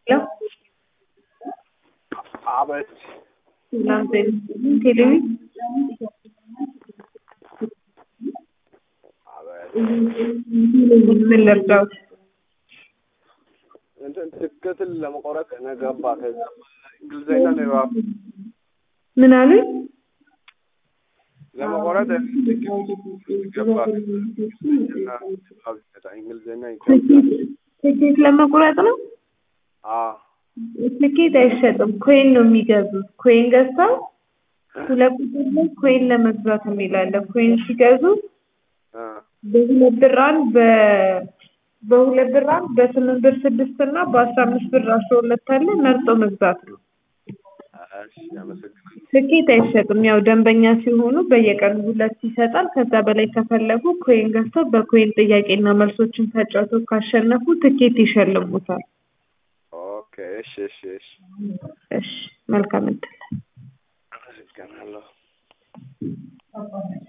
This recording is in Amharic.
Hello? አቤት ሰላም ጤና ይስጥልኝ። ቴሌቪ አቤት ምን ልርዳዎት? እንትን ትክክል ለመቆረጥ ነገባ ከዛ እንግሊዝኛ ነው የባብ ምን አሉኝ? ለመቆረጥ ትክክል ገባ እንግሊዝኛ ባብ ይመጣ እንግሊዝኛ ይከብዳል። ትኬት ለመቁረጥ ነው? አዎ ትኬት አይሸጥም። ኮይን ነው የሚገዙት። ኮይን ገዝተው ሁለት ቁጥር ላይ ኮይን ለመግዛት የሚላለ ኮይን ሲገዙ እ በሁለት ብር አንድ በ በሁለት ብር አንድ በስምንት ብር ስድስት እና በአስራ አምስት ብር አስራ ሁለት አለ መርጦ መግዛት ነው። እሺ አመሰግናለሁ። ትኬት አይሸጥም። ያው ደንበኛ ሲሆኑ በየቀኑ ሁለት ይሰጣል። ከዛ በላይ ከፈለጉ ኮይን ገዝተው በኮይን ጥያቄና መልሶችን ተጫውተው ካሸነፉ ትኬት ይሸልሙታል። ኦኬ እሺ እሺ እሺ እሺ መልካም እድል። አመሰግናለሁ።